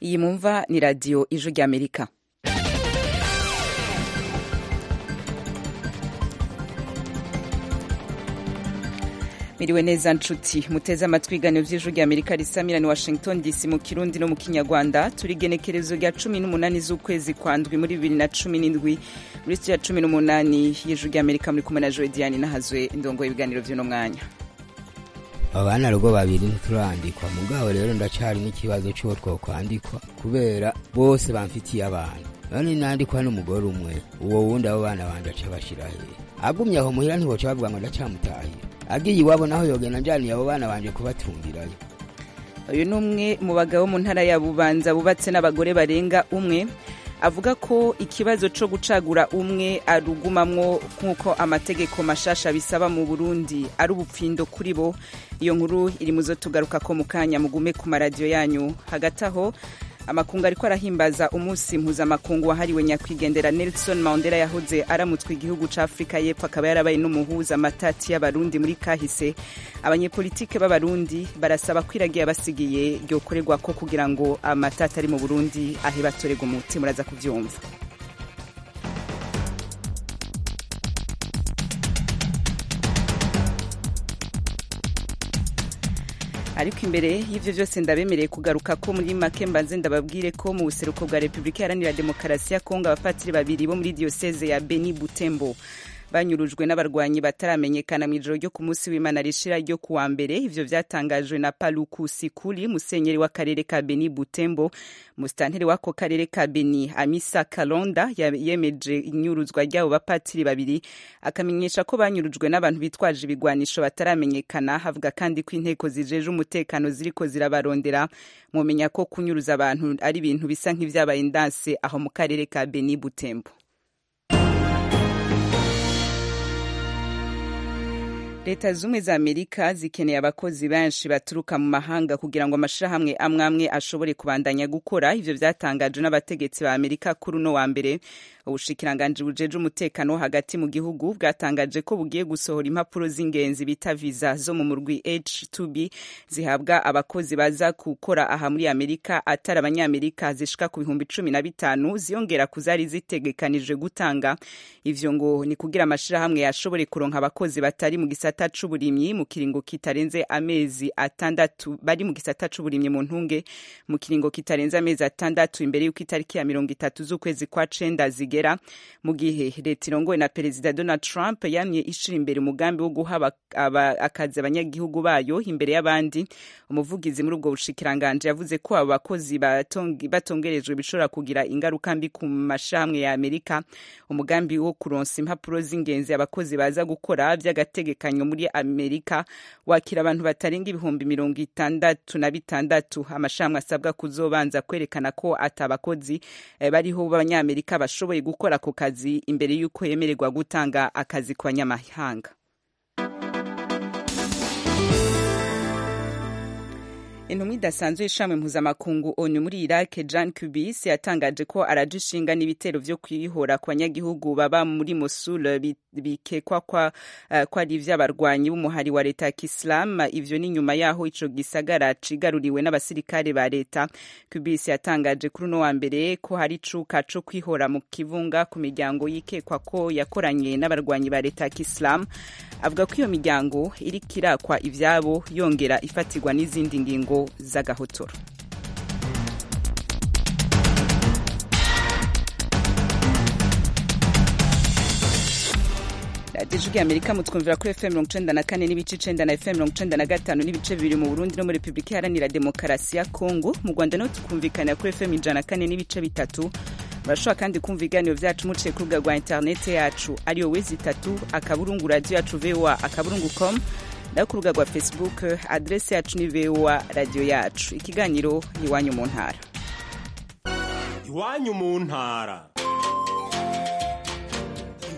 iyi mumva ni radiyo ijwi ry'amerika miriwe neza nshuti muteze amatwi ibiganiro by'ijwi ry'amerika risamira ni washington dc mu kirundi no mu kinyarwanda turi igenekerezo rya cumi n'umunani z'ukwezi kwa ndwi muri bibiri na cumi n'indwi muri sitiyo ya cumi n'umunani y'ijwi ry'amerika muri kumwe na joe diane nahazwe indongo y'ibiganiro by'uno mwanya abana rugo babiri ntiturandikwa mugabo rero ndacari n'ikibazo c'uwo twokwandikwa kubera bose bamfitiye abana none nandikwa n'umugore umwe uwo wundi abo bana banje aca bashira hehe agumye aho muhira ntiboca bavuga ngo ndacamutahira agiye iwabo naho yogenda njaniye abo bana banje kubatungirayo uyu ni umwe mu bagabo mu ntara ya bubanza bubatse n'abagore barenga umwe avuga ko ikibazo co gucagura umwe arugumamwo nk'uko amategeko mashasha bisaba mu burundi ari ubupfindo kuri bo iyo nkuru iri muzo tugaruka ko mu kanya mugume ku maradiyo yanyu hagati aho amakungu ariko arahimbaza umunsi mpuzamakungu wahariwe nyakwigendera nelson mandela yahoze aramutswe igihugu ca afurika y'epfo akaba yarabaye n'umuhuza amatati y'abarundi muri kahise abanyepolitike b'abarundi barasaba ko iragiye abasigiye ryokorerwa ko kugira ngo amatati ari mu burundi ahe batorerwa umuti muraza kuvyumva ariko imbere y'ivyo vyose ndabemereye kugaruka ko muri make mbanze ndababwire ko mu buseruko bwa repubulika iharanira demokarasi ya kongo abapatiri babiri bo muri diyoseze ya beni butembo banyurujwe n'abarwanyi bataramenyekana mu ijoro ryo ku munsi w'imana rishira ryo ku wa mbere ivyo vyatangajwe na paluku sikuli musenyeri w'akarere ka beni butembo musitanteri w'ako karere ka beni amisa kalonda yemeje inyuruzwa ry'abo bapatiri babiri akamenyesha ko banyurujwe n'abantu bitwaje ibigwanisho bataramenyekana havuga kandi ko inteko zijeje umutekano ziriko zirabarondera mumenya ko kunyuruza abantu ari ibintu bisa nk'ivyabaye ndanse aho mu karere ka beni butembo leta zumwe za amerika zikeneye abakozi benshi baturuka mu mahanga kugira ngo amashirahamwe amwe amwe ashobore kubandanya gukora ivyo vyatangajwe n'abategetsi ba amerika kuri uno wa mbere ubushikiranganji bujeje umutekano wo hagati mu gihugu bwatangaje ko bugiye gusohora impapuro z'ingenzi bita viza zo mu murwi h2b zihabwa abakozi baza gukora aha muri amerika atari abanyamerika zishika ku bihumbi cumi na bitanu ziyongera ku zari zitegekanijwe gutanga ivyo ngo ni kugira amashirahamwe yashobore kuronka abakozi batari mu gisata c'uburimyi mu kiringo kitarenze amezi atandatu bari mu gisata c'uburimyi mu ntunge mu kiringo kitarenze amezi atandatu imbere y'uko itariki ya mirongo itatu z'ukwezi kwa cenda zigera mu gihe leta irongowe na perezida donald trump yamye ishira imbere umugambi wo guha akazi abanyagihugu bayo imbere y'abandi umuvugizi muri ubwo bushikiranganje yavuze ko abo bakozi batongerejwe bishobora kugira ingaruka mbi ku mashirahamwe ya amerika umugambi wo kuronsa impapuro z'ingenzi abakozi baza gukora vy'agategekanyo muri amerika wakira abantu batarenga ibihumbi mirongo itandatu na bitandatu amashirahamwe asabwa kuzobanza kwerekana ko atabakozi bariho b'abanyamerika bashoboye gukora ako kazi imbere y'uko yemererwa gutanga akazi ku banyamahanga intumwa idasanzwe y'ishami mpuzamakungu onu muri iraq jan kubis yatangaje ko araje ishinga n'ibitero vyo kwihora ku banyagihugu baba muri mosul bikekwa ko uh, ari ivy'abarwanyi b'umuhari wa leta ya kisilamu ivyo ni nyuma yaho ico gisagara cigaruriwe n'abasirikare ba leta kubis yatangaje kuri uno wa mbere ko hari icuka co kwihora mu kivunga ku miryango yikekwa ko yakoranye n'abarwanyi ba leta ya kisilamu avuga ko iyo miryango iriko irakwa ivyabo yongera ifatirwa n'izindi ngingo z'agahotoro radiyo ijwi amerika mutwumvira kuri fm mirongo icenda na kane n'ibice icenda na fm mirongo icenda na gatanu n'ibice bibiri mu burundi no muri repubulika iharanira demokarasi ya kongo mu rwanda no tukumvikanira kuri fm ijana na kane n'ibice bitatu murashobora kandi kumva ibiganiro vyacu muciye ku rubuga rwa interinete yacu ariyo wezi itatu akaburungu radiyo yacu voa akaburungu com nayo ku rubuga rwa facebook adrese yacu ni voa radiyo yacu ikiganiro iwanyu mu ntara iwanyu mu ntara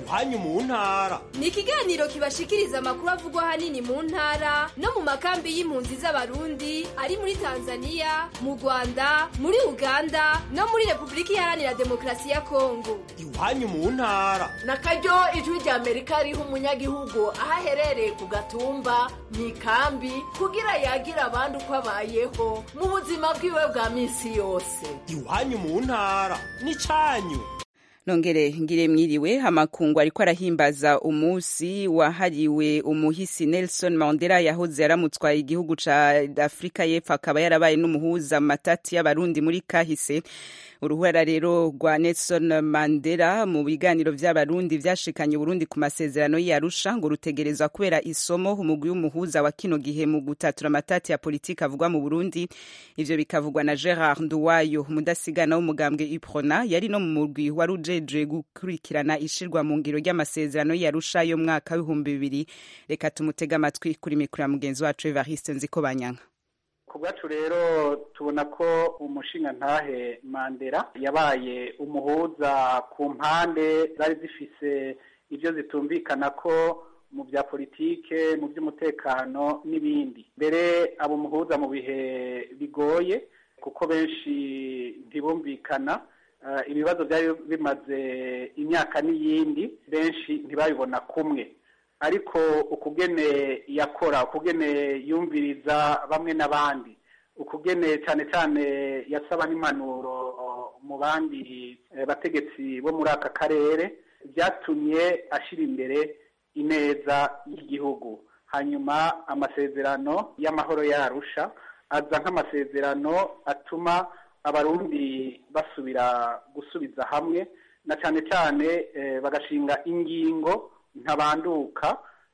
iwanyu mu ntara ni ikiganiro kibashikiriza amakuru avugwa ahanini mu ntara no mu makambi y'impunzi z'abarundi ari muri tanzania mu rwanda muri uganda no muri repubulika iharanira demokarasi ya kongo iwanyu mu ntara na karyo ijwi rya amerika riha umunyagihugu aho aherereye ku gatumba mu ikambi kugira yagira abandi uko abayeho mu buzima bwiwe bwa minsi yose iwanyu mu ntara n'icanyu nongere ngire mwiriwe amakungu ariko arahimbaza umunsi wahariwe umuhisi Nelson Mandela yahoze yaramutswaye igihugu ca Afrika y'Epfo akaba yarabaye n'umuhuza matati y'abarundi muri kahise uruhara rero rwa Nelson Mandela mu biganiro vy'abarundi vyashikanye Burundi ku masezerano y'Arusha ngo rutegerezwa kubera isomo umugwi w'umuhuza wa kino gihe mu gutatura amatati ya politiki avugwa mu Burundi ivyo bikavugwa na Gerard Nduwayo umudasigana w'umugambwe Iprona yari no mu mugwi wari ujejwe gukurikirana ishirwa mu ngiro ry'amasezerano y'Arusha yo mwaka w'ibihumbi bibiri reka tumutega amatwi kuri mikoro ya mugenzi wacu Evariste Nzikobanyanka ku bwacu rero tubona ko umushinga ntahe mandela yabaye umuhuza ku mpande zari zifise ibyo zitumvikana ko mu bya politike mu by'umutekano n'ibindi mbere abo umuhuza mu bihe bigoye kuko benshi ntibumvikana ibibazo byari bimaze imyaka n'iyindi benshi ntibabibona kumwe ariko ukugene yakora ukugene yumviriza bamwe n'abandi ukugene cyane cyane yasaba n'impanuro mu bandi bategetsi bo muri aka karere byatumye ashyira imbere ineza y'igihugu hanyuma amasezerano y'amahoro yarusha aza nk'amasezerano atuma abarundi basubira gusubiza hamwe na cyane cyane bagashinga ingingo ntabanduka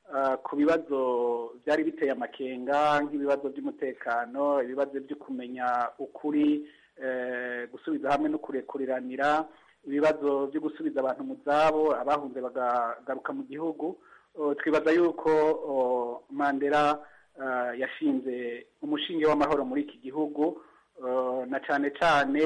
ku bibazo byari biteye amakenga nk'ibibazo by'umutekano ibibazo byo kumenya ukuri gusubiza hamwe no kurekuriranira ibibazo byo gusubiza abantu mu zabo abahunze bagagaruka mu gihugu twibaza yuko mandela yashinze umushinge w'amahoro muri iki gihugu na cyane cyane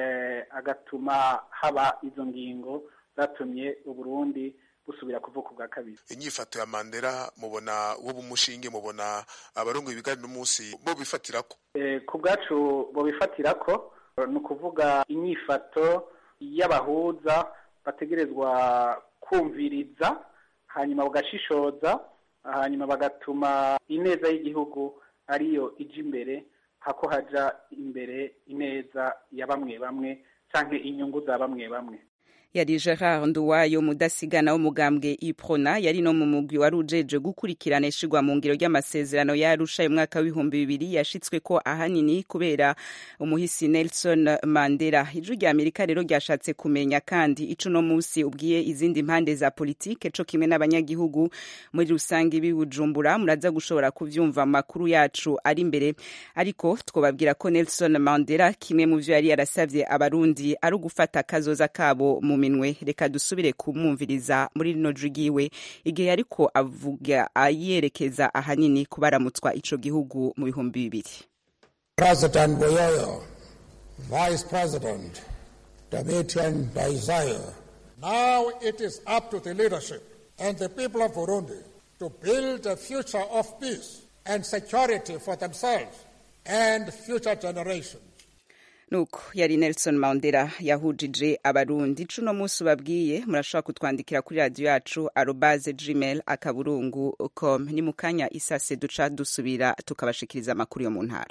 agatuma haba izo ngingo zatumye uburundi busubira kuvuka ubwa kabiri inyifato ya mandela mubona wowe umushinge mubona abarongo ibiganiro umunsi bo bifatira ko ku bwacu bo bifatira ko ni ukuvuga inyifato y'abahuza bategerezwa kumviriza hanyuma bagashishoza hanyuma bagatuma ineza y'igihugu ariyo ijya imbere hako haja imbere ineza ya bamwe bamwe cyangwa inyungu za bamwe bamwe yari Gerard Nduwayo mudasigana w'umugambwe Iprona yari no mu mugwi wari ujeje gukurikirana ishigwa mu ngiro ry'amasezerano yarusha mu mwaka w'ibihumbi bibiri yashitswe ko ahanini kubera umuhisi Nelson Mandela ijwi rya Amerika rero ryashatse kumenya kandi ico no musi ubwiye izindi mpande za politike co kimwe n'abanyagihugu muri rusange bibujumbura muraza gushobora kuvyumva makuru yacu ari imbere ariko twobabwira ko Nelson Mandela kimwe mu vyo yari yarasavye abarundi ari ugufata kazoza kabo mu minwe reka dusubire kumwumviriza muri rino jigiwe igihe ariko avuga ayerekeza ahanini kubaramutswa ico gihugu mu bihumbi bibiri President Boyoyo, Vice President Domitian Daisayo. Now it is up to the leadership and the people of Burundi to build a future of peace and security for themselves and future generations. nuko yari Nelson Mandela yahujije abarundi cuno munsi babwiye murashobora kutwandikira kuri radio yacu arobase gmail akaburungu com ni mukanya isase duca dusubira tukabashikiriza amakuru yo mu ntara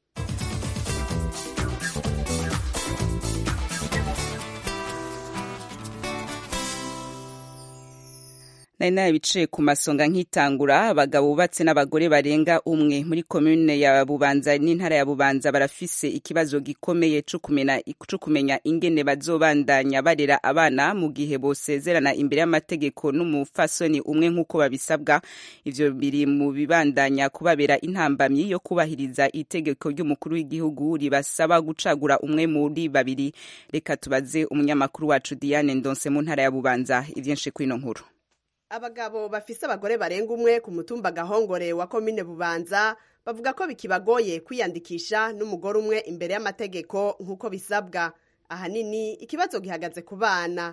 nari nabiciye ku masonga nkitangura abagabo bubatse n'abagore barenga umwe muri komune ya bubanza n'intara ya bubanza barafise ikibazo gikomeye co kumenya ingene bazobandanya barera abana mu gihe bosezerana imbere y'amategeko n'umufasoni umwe nk'uko babisabwa ivyo biri mu bibandanya kubabera intambamyi yo kubahiriza itegeko ry'umukuru w'igihugu ribasaba gucagura umwe muri babiri reka tubaze umunyamakuru wacu Diane Ndonse mu ntara ya bubanza ivyinshi kwino nkuru abagabo bafise abagore barenga umwe ku mutumba gahongore wa komine bubanza bavuga ko bikibagoye kwiyandikisha n'umugore umwe imbere y'amategeko nk'uko bisabwa ahanini ikibazo gihagaze ku bana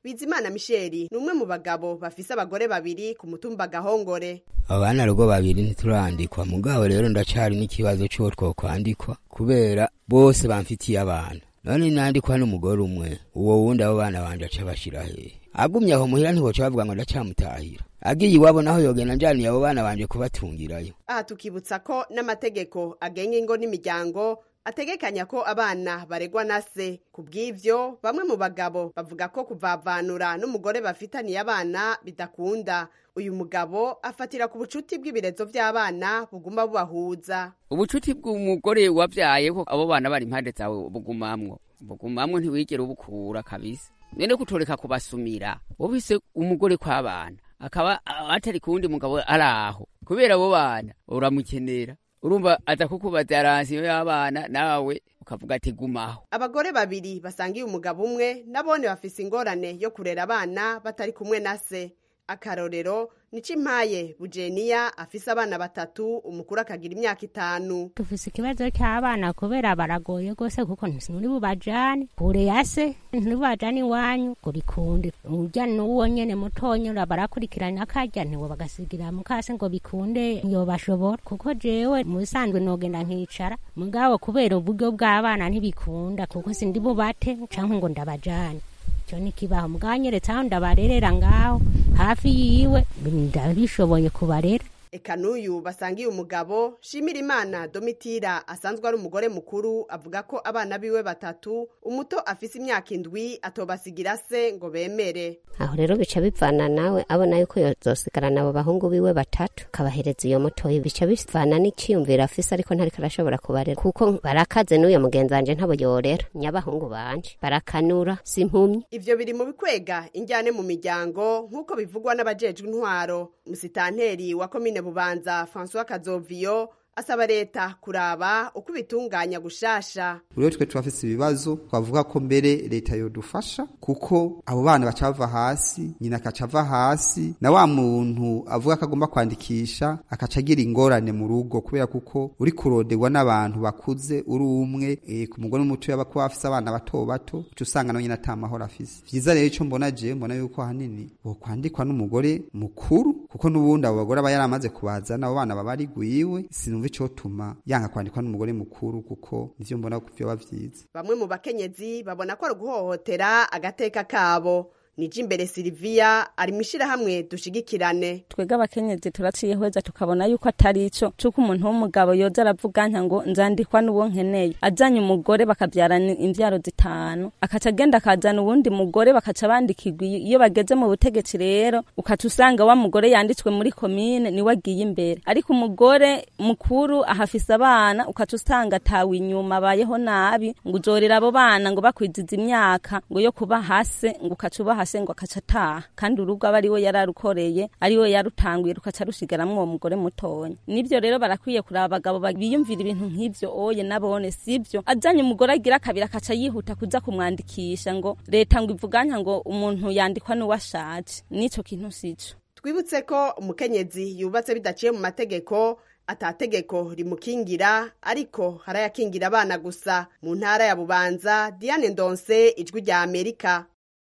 bizimana misheli ni umwe mu bagabo bafise abagore babiri ku mutumba gahongore abana rugo babiri ntiturandikwa mugabo rero ndacari n'ikibazo c'uwo twokwandikwa kubera bose bamfitiye abana none nandikwa n'umugore umwe uwo wundi abo bana banje aca bashira hehe agumye aho muhira ntiboca bavuga ngo ndacamutahira agiye iwabo naho yogenda njaniye abo bana banje kubatungirayo aha tukibutsa ko n'amategeko agenga ingo n'imiryango ategekanya ko abana baregwa na se ku bw'ivyo bamwe mu bagabo bavuga ko kuvavanura n'umugore bafitaniye abana bidakunda uyu mugabo afatira ku bucuti bw'ibirezo vy'abana buguma bubahuza ubucuti bw'umugore wavyayeho abo bana bari impande zawe bugumamwo bugumamwo ntiwigera ubukura kabisa none kutoreka kubasumira wobise umugore kw'abana akaba atari kuwundi mugabo ari aho kubera abo bana uramukenera urumva aza kukubaza aransiyo y'abana nawe ukavuga ati gumaho abagore babiri basangiye umugabo umwe nabone bafise ingorane yo kurera abana batari kumwe na se akarorero nico impaye bujeniya afise abana batatu umukuru akagira imyaka itanu dufise ikibazo cy'abana kubera baragoye rwose kuko nturi bubajane kure ya se nturi bubajane iwanyu kuri kundi urya n'uwo nyene mutonya barakurikirana akarya ntiwo bagasigira mukase ngo bikunde yobashobora kuko jewe mu bisanzwe nogenda nkicara mugabo kubera uburyo bw'abana ntibikunda kuko sindi bubate canke ngo ndabajane icyo ni kibaho muganyeretse aho ndabarerera ngaho hafi yiwe ndabishoboye kubarera eka n'uyu basangiye umugabo shimira imana domitira asanzwe ari umugore mukuru avuga ko abana biwe batatu umuto afise imyaka indwi atobasigira se ngo bemere aho rero bica bivana nawe abona yuko yozosigarana abo bahungu biwe batatu kabahereza iyo mutoyi bica bivana n'iciyumviro afise ariko ntariko arashobora kubarera kuko barakaze n'uyo mugenzi wanje ntabo yorera nyabahungu banje barakanura simpumyi ivyo biri mu bikwega injyane mu miryango nk'uko bivugwa n'abajejwe intwaro musitanteri wa komine bubanza francois kazoviyo asaba leta kuraba uko ibitunganya gushasha rero twe turafise ibibazo twavuga ko mbere leta yodufasha kuko abo bana baca bava hasi nyina akaca ava hasi na wa muntu avuga ko agomba kwandikisha akaca agira ingorane mu rugo kubera kuko uri kuroderwa n'abantu bakuze uri umwe e, ku mugore muto yaba kuba afise abana bato bato uca usanga nawe nyine ata mahoro afise vyiza rero ico mbona je mbona yuko ahanini bokwandikwa n'umugore mukuru kuko n'ubundi abo bagore aba yaramaze kubazana abo bana baba ari gwiwe sinumva icotuma yanga kwandikwa n'umugore mukuru kuko nivyo mbona ko vyoba vyiza bamwe mu bakenyezi babona ko ari uguhohotera agateka kabo nije imbere Silvia ari mwishirahamwe dushigikirane twega abakenyezi turaciyehweza tukabona yuko atari ico cuko umuntu w'umugabo yoza aravuga nka ngo nzandikwa n'uwo nkeneye azanye umugore bakavyarana imvyaro zitanu akaca agenda akazana uwundi mugore bakaca bandikirwa iyo bageze mu butegetsi rero ukaca usanga wa mugore yanditswe muri komine niwe agiye imbere ariko umugore mukuru ahafise abana ukaca usanga atawe inyuma abayeho nabi ngo uzorera abo bana ngo bakwiziza imyaka ngo yo kuba hase ngo ukaca ubaha se ngo akaca ataha kandi urugo aba ariwe yararukoreye ariwe yarutanguye rukaca rusigaramwo uwo mugore mutonya nivyo rero barakwiye kuraba abagabo biyumvira ibintu nk'ivyo oye nabone sivyo azanye umugore agira kabiri akaca yihuta kuza kumwandikisha ngo leta ngo ivuganya ngo umuntu yandikwa n'uwashaje n'ico kintu sico twibutse ko umukenyezi yubatse bidaciye mu mategeko atategeko rimukingira ariko harayakingira abana gusa mu ntara ya bubanza diane ndonse ijwi rya amerika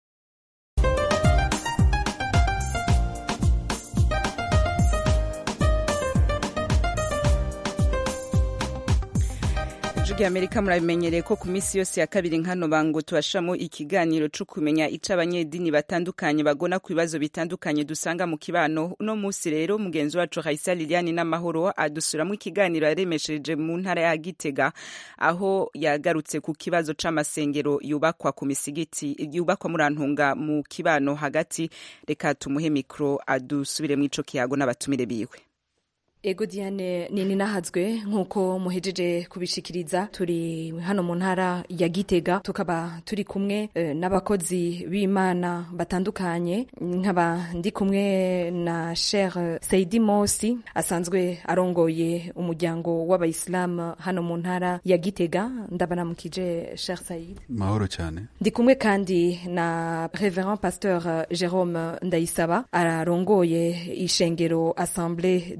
ijwi amerika murabimenyereye ko ku minsi yose ya kabiri nkano bango tubashamo ikiganiro co kumenya ico abanyedini batandukanye bagona ku bibazo bitandukanye dusanga mu kibano uno musi rero mugenzi wacu Raisa Liliane n'amahoro adusuramo ikiganiro yaremesheje mu ntara ya Gitega aho yagarutse ku kibazo c'amasengero yubakwa ku misigiti yubakwa murantunga mu kibano hagati reka tumuhe mikro adusubire mu ico kiyago n'abatumire biwe Ego Diane nini nahazwe nkuko muhejeje kubishikiriza turi hano mu ntara ya Gitega tukaba turi kumwe e, n'abakozi b'Imana batandukanye nkaba ndi kumwe na Sheikh Saidi Mosi asanzwe arongoye umuryango w'abayisilamu hano mu ntara ya Gitega ndabanamukije Sheikh Said mahoro cyane ndi kumwe kandi na Reverend Pasteur Jerome Ndayisaba arongoye ishengero Assemblée de Dieu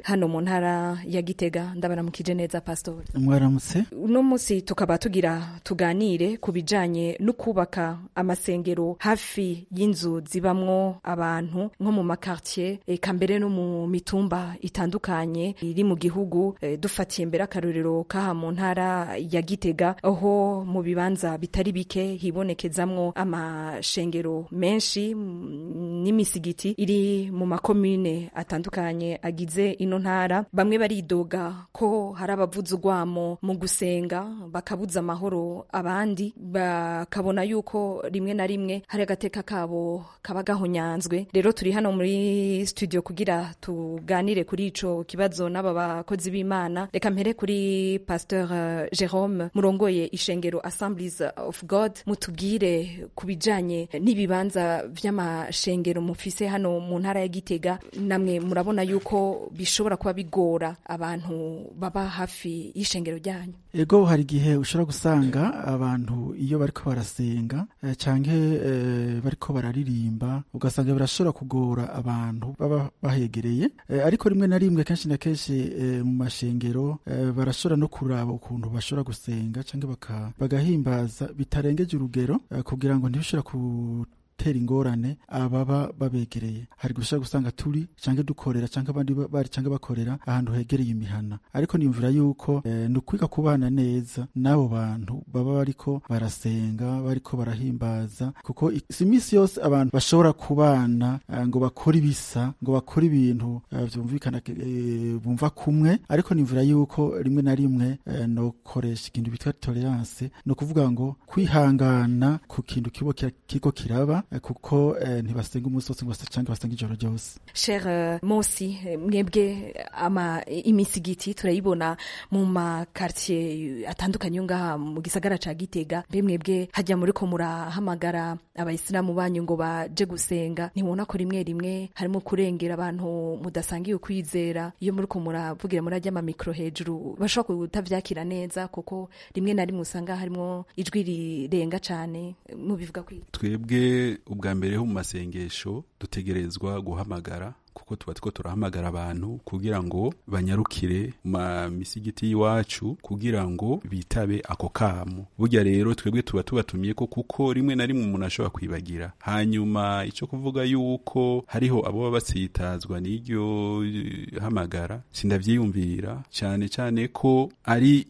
hano mu ntara ya gitega ndabaramukije neza pastor mwaramutse uno munsi tukaba tugira tuganire ku bijanye no kubaka amasengero hafi y'inzu zibamwo abantu nko mu makartier eka mbere no mu mitumba itandukanye iri mu gihugu e, dufatiye mbere akarorero kaha mu ntara ya gitega aho mu bibanza bitari bike hibonekezamwo amashengero menshi n'imisigiti iri mu makomune atandukanye agize ino ntara bamwe baridoga ko hari abavuza urwamo mu gusenga bakabuza amahoro abandi bakabona yuko rimwe na rimwe hari agateka kabo kaba gahonyanzwe rero turi hano muri studio kugira tuganire kuri ico kibazo n'aba bakozi b'imana reka mpere kuri pasteur uh, Jerome murongoye ishengero Assemblies of God mutubwire ku bijanye n'ibibanza vy'amashengero mufise hano mu ntara ya Gitega namwe murabona yuko bishobora kuba bigora abantu baba hafi y'ishengero ryanyu ego hari igihe ushobora gusanga abantu iyo bariko barasenga eh, canke eh, bariko bararirimba ugasanga birashobora kugora abantu baba bahegereye eh, ariko rimwe na rimwe kenshi na kenshi eh, mu mashengero eh, barashobora no kuraba ukuntu bashobora gusenga canke baka, bagahimbaza bitarengeje urugero eh, kugira ngo ntibishobora ku tera ingorane ababa babegereye hari gushaka gusanga turi canke dukorera canke abandi bari canke bakorera ahantu hegereye imihana ariko niyumvira yuko eh, ni ukwiga kubana neza n'abo bantu baba bariko barasenga bariko barahimbaza kuko si iminsi yose abantu bashobora kubana uh, ngo bakore ibisa ngo bakore ibintu uh, vyumvikana uh, bumva kumwe ariko niyumvira yuko rimwe na rimwe uh, nokoresha ikintu bitwa tolerance ni ukuvuga ngo kwihangana ku kintu kibo kiko kiraba kuko eh, ntibasenga umunsi wose ngo cyangwa basenga ijoro ryose cher uh, mosi mwebwe ama imisigiti turayibona mu makartier atandukanye ngaha mu gisagara ca Gitega mbe mwebwe hajya muri ko murahamagara abayisilamu banyu ngo baje gusenga ntibona ko rimwe rimwe harimo kurengera abantu mudasangiye ukwizera iyo muri ko muravugira muri ajya mikro hejuru bashobora kutavyakira neza kuko rimwe na rimwe usanga harimo ijwi rirenga cane mubivuga kwi twebwe ubwa mbere ho mu masengesho dutegerezwa guhamagara kuko tuba two turahamagara abantu kugira ngo banyarukire ma misigiti y'iwacu kugira ngo bitabe ako kamo burya rero twebwe tuba tubatumiye ko kuko rimwe na rimwe umuntu ashobora kwibagira hanyuma icyo kuvuga yuko hariho abo baba batsitazwa n'iryo hamagara sindavyiyumvira cyane cyane ko ari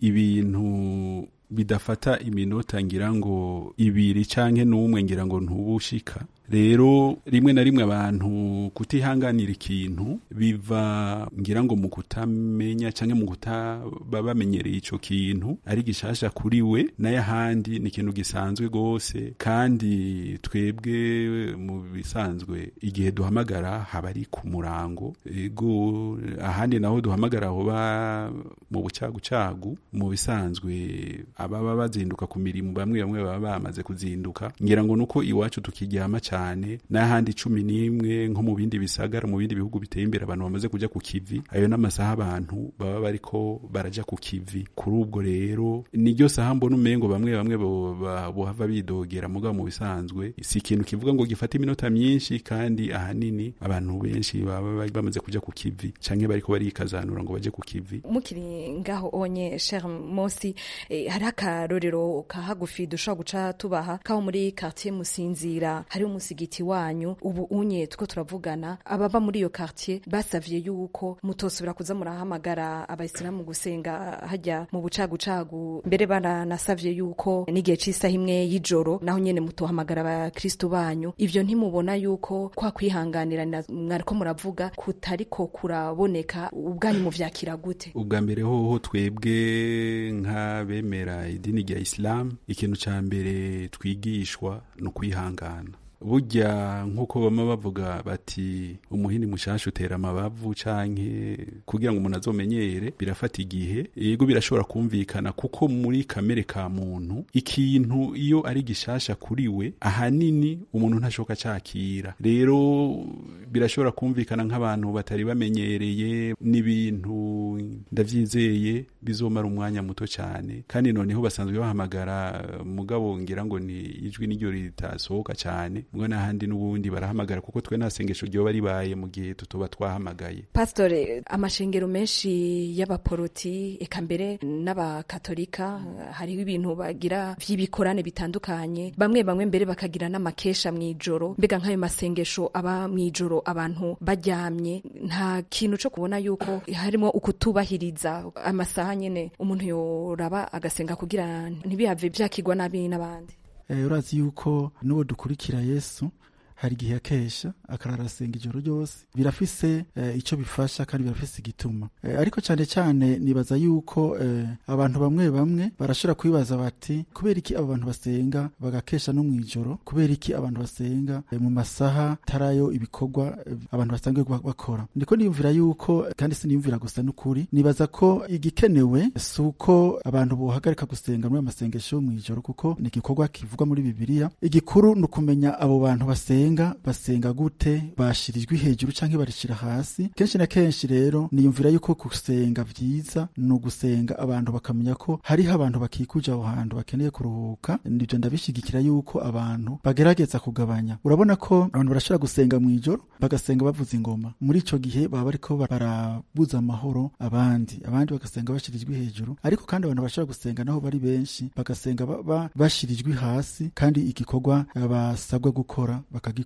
ibintu bidafata iminota ngira ngo ibiri canke n'umwe ngira ngo ntubushika rero rimwe na rimwe abantu kutihanganira ikintu biva ngira ngo mu kutamenya canke mu kutaba bamenyereye ico kintu ari gishasha kuri we naye ahandi ni ikintu gisanzwe gose kandi twebwe mu bisanzwe igihe duhamagara haba ari ku murango ego ahandi naho duhamagara hoba mu bucagucagu mu bisanzwe ababa bazinduka ku mirimo bamwe bamwe baba bamaze kuzinduka ngira ngo nuko iwacu tukiryama cyane n'ahandi cumi n'imwe nko mu bindi bisagara mu bindi bihugu biteye imbere abantu bamaze kuja ku kivi ayo n'amasaha abantu baba bariko baraja ku kivi kuri ubwo rero niryo saha mbona umengo bamwe bamwe bohava bidogera mugabo mu bisanzwe si ikintu kivuga ngo gifata iminota myinshi kandi ahanini abantu benshi baba bamaze kuja ku kivi canke bariko barikazanura ngo baje ku kivi mukiri ngaho onye cher mosi eh, hari akarorero ka hagufi dushobora guca tubaha kaho muri quartier musinzira hari umusigiti wanyu ubu unye tuko turavugana ababa muri iyo quartier basavye yuko mutosubira kuza murahamagara abayisilamu gusenga hajya mu bucagucagu mbere baranasavye yuko n'igihe c'isaha imwe y'ijoro naho nyene mutohamagara abakristu banyu ivyo ntimubona yuko kwa kwihanganira mwariko muravuga kutariko kuraboneka ubwanyu muvyakira gute ubwa mbere hoho twebwe nk'abemera idini rya isilamu ikintu ca mbere twigishwa ni ukwihangana burya nk'uko bama bavuga bati umuhini mushasha utera amabavu canke kugira ngo umuntu azomenyere birafata igihe yego birashobora kumvikana kuko muri kamere ka muntu ikintu iyo ari gishasha kuri we ahanini umuntu ntashoka cakira rero birashobora kumvikana nk'abantu batari bamenyereye n'ibintu ndavyizeye bizomara umwanya muto cyane kandi noneho basanzwe bahamagara eh, mugabo ngira ngo ni ijwi niryo ritasohoka cyane mugabo n'ahandi n'ubundi barahamagara kuko twe nta sengesho ryoba ribaye mu gihe tutoba twahamagaye pasitore amashengero menshi y'abaporoti eka mbere n'abakatolika hariho ibintu bagira vy'ibikorane bitandukanye bamwe bamwe mbere bakagira n'amakesha mw'ijoro mbega nk'ayo masengesho aba mw'ijoro abantu baryamye nta kintu co kubona yuko harimo ukutubahiriza amasaha nyene umuntu yoraba agasenga kugira ntibihave vyakigwa nabi n'abandi Eh, urazi yuko n'uwo dukurikira yesu hari igihe akesha akararasenga ijoro ryose birafise eh, ico bifasha kandi birafise igituma eh, ariko cyane cyane nibaza yuko eh, abantu bamwe bamwe barashobora kwibaza bati kubera iki abo bantu basenga bagakesha no mw'ijoro kubera iki abantu basenga eh, mu masaha tarayo ibikorwa eh, abantu basanzwe ba- bakora ndiko niyumvira yuko kandi siniyumvira gusa n'ukuri nibaza ko igikenewe si uko abantu bohagarika gusenga muri ayo masengesho yo mw'ijoro kuko ni igikorwa kivugwa muri bibiliya igikuru ni ukumenya abo bantu basenga basenga gute bashirijwe hejuru canke barishira hasi kenshi na kenshi rero niyumvira yuko gusenga vyiza ni ugusenga abantu bakamenya ko hariho abantu bakikuje aho hantu bakeneye kuruhuka nivyo ndabishigikira yuko abantu bagerageza kugabanya urabona ko abantu barashobora gusenga mw'ijoro bagasenga bavuza ingoma muri ico gihe baba bariko barabuza amahoro abandi abandi bagasenga bashirijwe hejuru ariko kandi abantu bashobora gusenga naho bari benshi bagasenga ba- ba- bashirijwe hasi kandi igikorwa eh, basabwa gukora bakagikora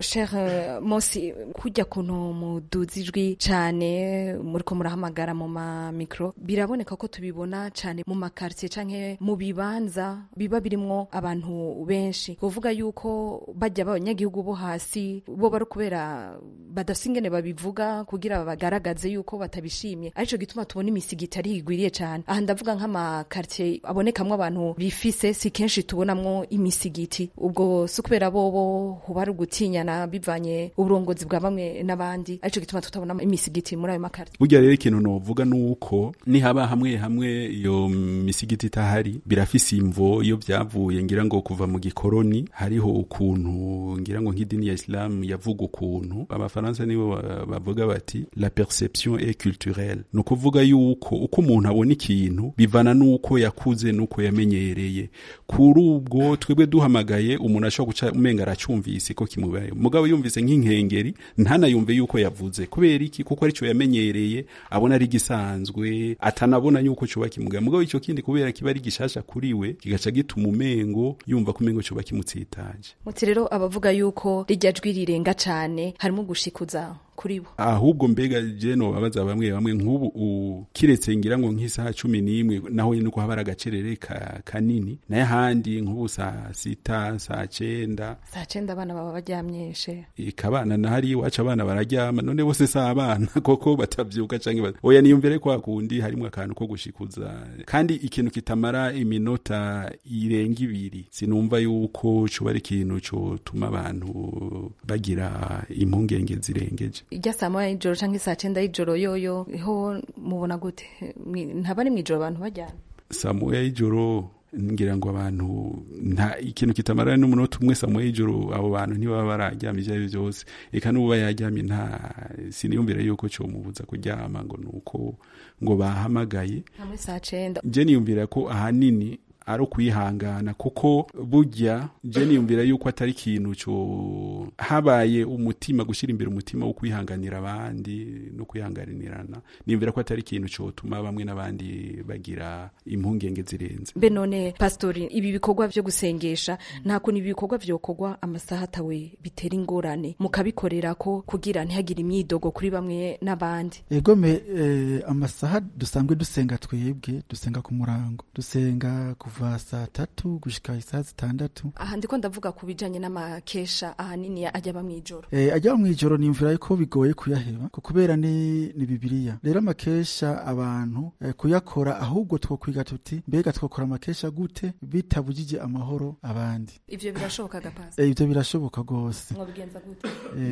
Cher Mosi kujya kuntu muduza ijwi cyane muriko murahamagara mu ma micro biraboneka ko tubibona cyane mu makartier canke mu bibanza biba birimwo abantu benshi kuvuga yuko bajya abanyagihugu bo hasi bo bari kubera badafise ingene babivuga kugira bagaragaze yuko batabishimye arico gituma tubona imisigiti ari igwiriye cyane aha ndavuga nk'amakartier abonekamwo abantu bifise si kenshi tubonamwo imisigiti ubwo si ukubera bobo huba ari ugutinyana bivanye uburongozi bwa bamwe n'abandi arico gituma tutabona imisigiti muri ayo makartier burya rero ikintu novuga nuko nihaba hamwe hamwe iyo misigiti itahari birafise imvo iyo vyavuye ngira ngo kuva mu gikoroni hariho ukuntu ngira ngo nk'idini ya islam yavuga ukuntu abafaransa nibo ba- bavuga bati la perception est culturelle ni ukuvuga yuko uko umuntu abona ikintu bivana nuko yakuze nuko yamenyereye kuri ubwo twebwe duhamagaye umuntu ashobora guca umenga aracumvise ko kimubaye mugabo yumvise nk'inkengeri ntanayumve yuko yavuze kubera iki kuko arico yamenyereye abona ari gisanzwe atanabona yuko coba kimugaye mugabo ico kindi kubera kiba ari gishasha kuri we kigaca gituma umengo yumva ko umengo coba kimutsitaje muti rero abavuga yuko rijya jwi rirenga cane harimo gushikuza kuri bo ahubwo mbega je nobabaza bamwe bamwe nk'ubu u- kiretse ngira ngo nk'isaha cumi n'imwe naho nyene uko haba ari agacerere ka, kanini naye ahandi nk'ubu saa sita saa cenda saa cenda abana baba baryamyeshe ikabana na hari iwacu abana bararyama none bose si abana koko batavyuka canke ba- oya niyumvire kwa kundi harimwo akantu ko gushikuza kandi ikintu kitamara iminota irenga ibiri sinumva yuko coba ari ikintu cotuma abantu bagira impungenge zirengeje ijya saa moya y'ijoro canke saa cenda y'ijoro yoyo ho mubona gute Mwi- ntaba ari mw'ijoro abantu baryamye saa moya y'ijoro ngira ngo abantu nta ikintu kitamara n'umunota umwe saa moya y'ijoro abo bantu ntibaba bararyamye ivyo ari vyo vyose eka n'uba yaryamye nta siniyumvira yuko comubuza kuryama ngo nuko ngo bahamagaye hamwe saa cenda je niyumvira ko ahanini ari ukwihangana kuko burya je niyumvira yuko atari ikintu co habaye umutima gushyira imbere umutima wo kwihanganira abandi no kwihanganirana niyumvira ko atari ikintu cotuma bamwe n'abandi bagira impungenge zirenze mbe none pastori ibi bikorwa vyo gusengesha nta kuntu ibi bikorwa vyokorwa amasaha atawe bitera ingorane mukabikorera ko kugira ntihagire imyidogo kuri bamwe n'abandi egome eh, amasaha dusanzwe dusenga twebwe dusenga ku murango dusenga kuva saa tatu gushika isaha zitandatu aha ndiko ndavuga ku bijanye n'amakesha ahanini ajya aba mw'ijoro Eh, ajya mu ijoro nimvira ko bigoye kuyaheba ko kubera ni, ni bibiliya rero amakesha abantu eh, kuyakora ahubwo twokwiga tuti mbega twokora amakesha gute bitabujije amahoro abandi ivyo birashoboka gapasi Eh, ivyo birashoboka rwose mwobigenza gute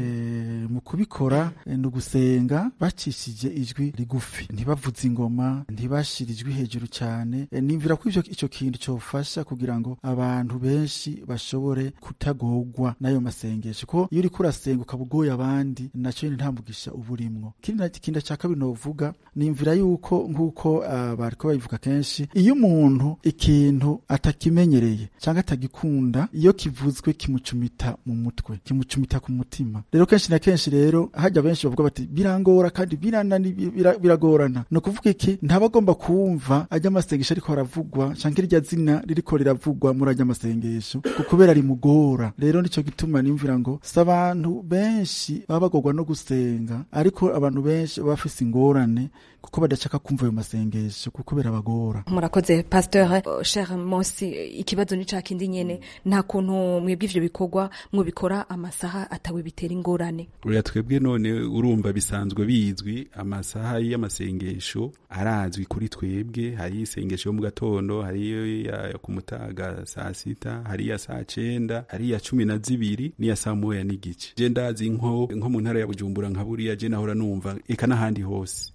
Eh, mu kubikora eh, ni ugusenga bacishije ijwi rigufi ntibavuze ingoma ntibashira ijwi hejuru cyane Eh, nimvira ko ivyo ico kintu ikintu cyofasha kugira ngo abantu benshi bashobore kutagorwa n'ayo masengesho ko iyo uriko urasenga ukaba ugoye abandi naco nyene nta mugisha uba urimwo ikindi na- ikindi cya kabiri novuga nimvira yuko nk'uko ah, bariko babivuga kenshi iyo umuntu ikintu atakimenyereye cyangwa atagikunda iyo kivuzwe kimucumita mu mutwe kimucumita ku mutima rero kenshi na kenshi rero hajya benshi bavuga bati birangora kandi biranani bira- biragorana ni ukuvuga iki ntaba agomba kumva ajya amasengesho ariko aravugwa cyangwa irya zina ririko riravugwa muri ajya amasengesho ku- kubera rimugora rero nico gituma nimvira ngo si abantu benshi baba bagorwa no gusenga ariko abantu benshi baba bafise ingorane kuko badashaka kumva ayo masengesho kuko birabagora murakoze pasteur uh, cher mosi ikibazo ni ca kindi nyene nta kuntu mwebwe ivyo bikorwa mwubikora amasaha atawe bitera ingorane uriya twebwe none urumva bisanzwe bizwi amasaha y'amasengesho arazwi kuri twebwe hari isengesho yo mu gatondo hari iyo ya ku mutaga saa sita hari iya saa cenda hari iya cumi na zibiri n'iya saa moya n'igice je ndazi nko nko mu ntara ya bujumbura nka buriya je nahora numva eka n'ahandi hose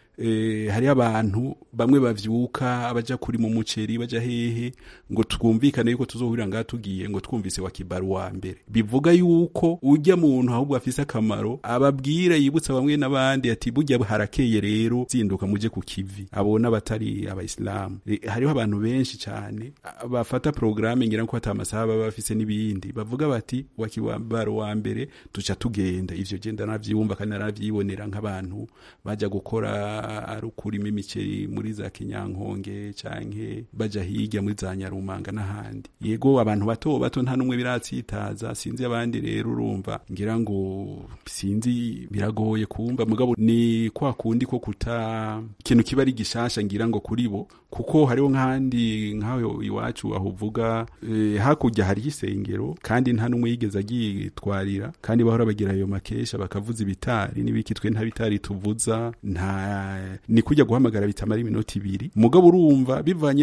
eh, hariho abantu bamwe bavyuka baja kuri mu muceri baja hehe ngo twumvikane yuko tuzohurira ngaha tugiye ngo twumvise wa kibaru wa mbere bivuga yuko ujya muntu ahubwo afise akamaro ababwira yibutsa bamwe n'abandi ati burya harakeye rero zinduka muje ku kivi abo n'abatari abayisilamu Eh, hariho abantu benshi cyane ah, bafata porogaramu ngira ko hata amasaha baba bafise n'ibindi bavuga bati wa kibaru wa mbere tuca tugenda ivyo je ndanavyumva kandi naravyibonera nk'abantu baja gukora ari ukurima imiceri muri za kinyankonge canke baja hirya muri za nyarumanga n'ahandi yego abantu bato bato nta n'umwe biratsitaza sinzi abandi rero urumva ngira ngo sinzi biragoye kumva mugabo ni kwa kundi ko kuta ikintu kiba ari gishasha ngira ngo kuri bo kuko hariho nk'ahandi nk'aho iwacu aho uvuga eh, hakurya hari isengero kandi nta n'umwe yigeze agitwarira kandi bahora bagira ayo makesha bakavuza ibitari n'ibiki twe nta bitari tuvuza nta ni kujya guhamagara bitamara iminota ibiri mugabo urumva bivanye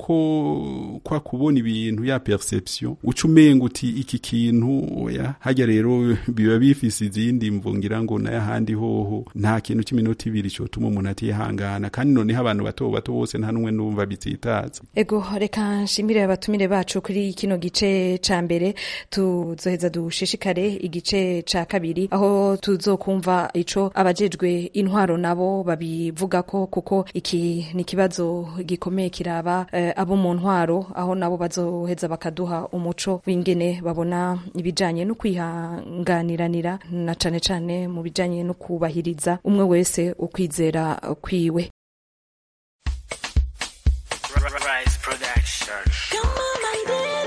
n'uko kwa kubona ibintu ya perception uca umenga uti iki kintu oya hajya rero biba bifise izindi mvo ngira ngo n'ayahandi hoho nta kintu cy'iminota ibiri cyotuma umuntu atihangana kandi noneho abantu bato bato bose nta n'umwe numva bitsitaza ego reka nshimire abatumire bacu kuri kino gice ca mbere tuzoheza dushishikare igice ca kabiri aho tuzokumva ico abajejwe intwaro nabo babivuga ko kuko iki ni ikibazo gikomeye kiraba eh, abo mu ntwaro aho nabo bazoheza bakaduha umuco w'ingene babona ibijanye no kwihanganiranira na cane cane mu bijanye no kubahiriza umwe wese ukwizera kwiwe Rise Production.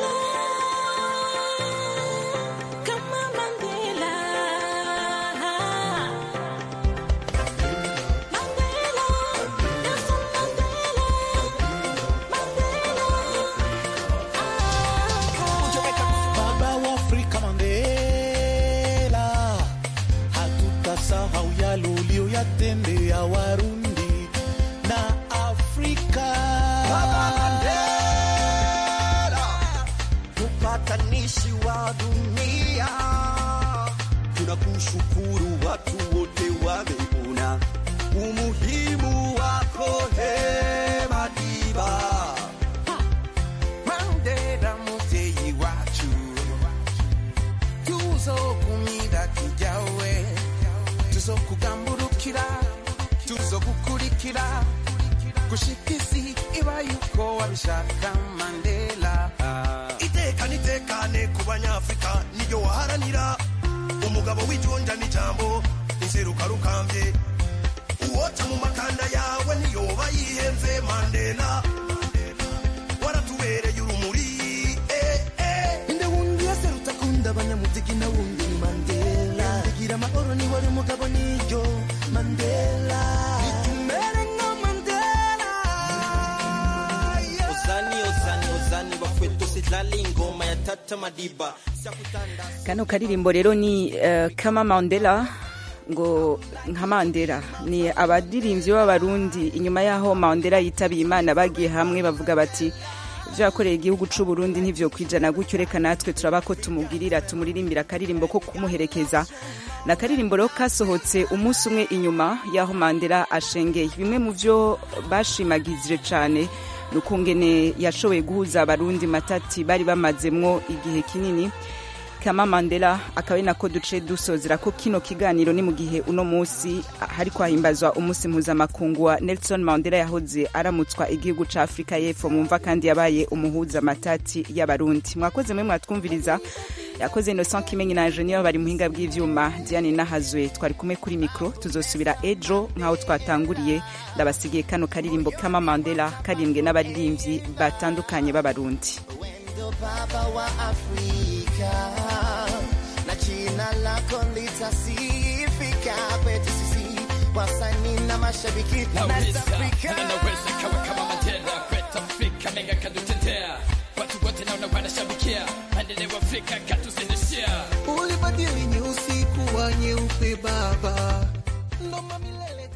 Baba wa Afrika Mandela, hatutasahau yale uliyoyatendea Warundi na Afrika. Baba Mandela, mpatanishi wa dunia, tunakushukuru watu wote wameona umuhimu wako he Madiba. Mandela muvyeyi wacu, tuzokumira tujawe, tuzokugamburukira, tuzogukurikira, gushika isi iba yuko wabishaka Mandela. iteka nitekane ku banyafurika niryo waharanira umugabo w'ijonja n'ijambo inseruka rukambye uwoca mu makanda yawe ntiyoba yihenze mandela waratubereye urumuri eh, eh. Inde wundi yaserutse akunda abanyamuziki na wundi ni Mandela. Igira amahoro ni wari umugabo niryo Mandela. Nitumere nka Mandela. Ozani, ozani, ozani, bakwetu sidlali ingoma ya Tata Madiba. kano karirimbo rero ni eh, kama mandela ngo nka mandela ni abaririmbyi b'abarundi inyuma y'aho mandela yitabiye imana bagiye hamwe bavuga bati ibyo yakoreye igihugu cy'u Burundi ntivyo kwijana gutyo reka natwe turaba ko tumugirira tumuririmbira akaririmbo ko kumuherekeza na akaririmbo rero kasohotse umunsi umwe inyuma y'aho mandela ashengeye bimwe mu byo bashimagizije cyane nukungene yashoboye guhuza abarundi matati bari bamazemwo igihe kinini kama mandela akaba ari nako duce dusozera ko kino kiganiro ni mu gihe uno munsi hariko hahimbazwa umunsi mpuzamakungu wa nelson mandela yahoze aramutswa igihugu ca afurika y'epfo mumva kandi yabaye umuhuza matati y'abarundi mwakoze mwe mwatwumviriza yakoze innocent kimenyi na ingenieur bari muhinga bw'ivyuma diane nahazwe twari kumwe kuri mikro tuzosubira ejo nk'aho twatanguriye ndabasigiye kano karirimbo kama mandela karirimbwe n'abaririmbyi batandukanye b'abarundi ndo baba wa Afrika na jina lako litasifika kwetu sisi wasanii na mashabiki East Africa. naweza kawa kama Mandela kwetu Afrika menga kadutetea watu wote naona wanashabikia maendeleo Afrika katuzidishia ulibadili nyeusi kuwa nyeupe baba ndo mamilele